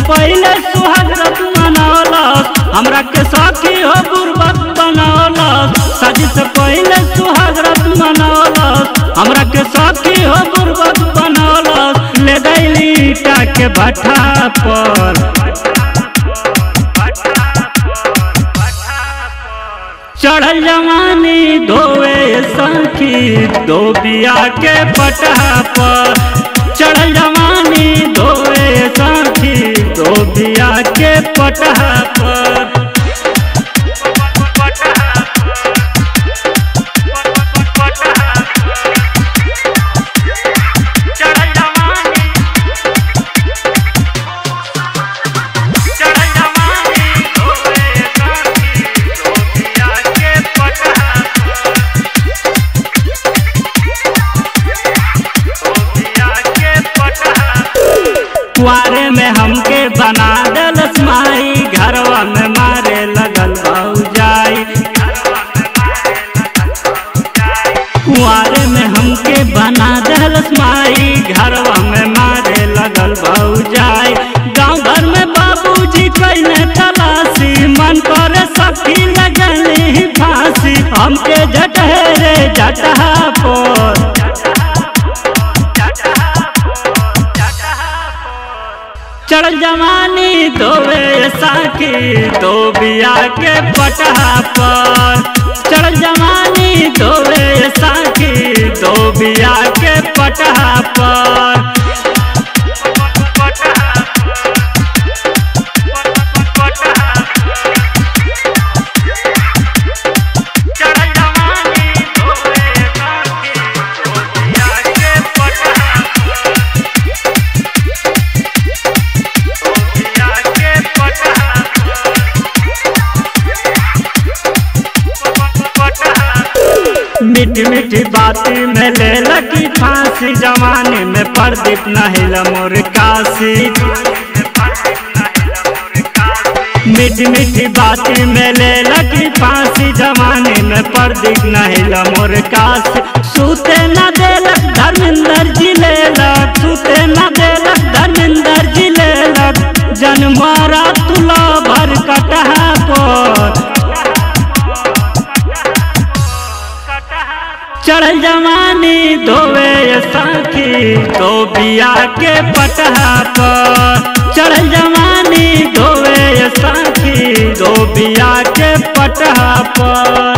पहले सुहाग रात मनौलस हमरा के सखी हो बुर्बक बनौलस शादी से पहले सुहाग रात मनौलस हमरा के सखी हो बुर्बक बनौलस ले गईली ईटा के भट्ठा पर चढ़ल जवानी धोवे सखी दो बिया के पटहा पर चढ़ल जवानी धोवे सखी दो बिया के पटहा पर चढ़ल जवानी चढ़ल जवानी धोवे सखी दो बिया के पटहा कुआरे में हमके बना दलस माई घरवा में मारे लगल जाई कुआरे में हमके बना दलस माई घरवा में मारे लगल जाई गाँव घर में बाबूजी कैने तलाशी मन पर सखी लगली फांसी हमके जटहरे जटहा पर चढ़ जवानी धोवे साखी दो बिया के पटहा पर चढ़ जवानी धोवे साखी दो बिया के पटहा पर चढ़ जवानी धोवे साखी दो बिया के पटहा बिया के मीठी मीठी बाती में ले लगी फांसी जवानी में प्रदीप नहिल मोर काशी मीठी मीठी बाती में ले लगी फांसी जवानी में प्रदीप नहिल मोर काशी सूते न देलक धर्मेंद्र जी लेलक सूते न देलक धर्मेंद्र जी लेलक जनमारा तुला भर कटहा पर चढ़ल जवानी धोवे साखी दो बिया के पटहा पर चढ़ल जवानी धोवे साखी दो बिया के पटहा पर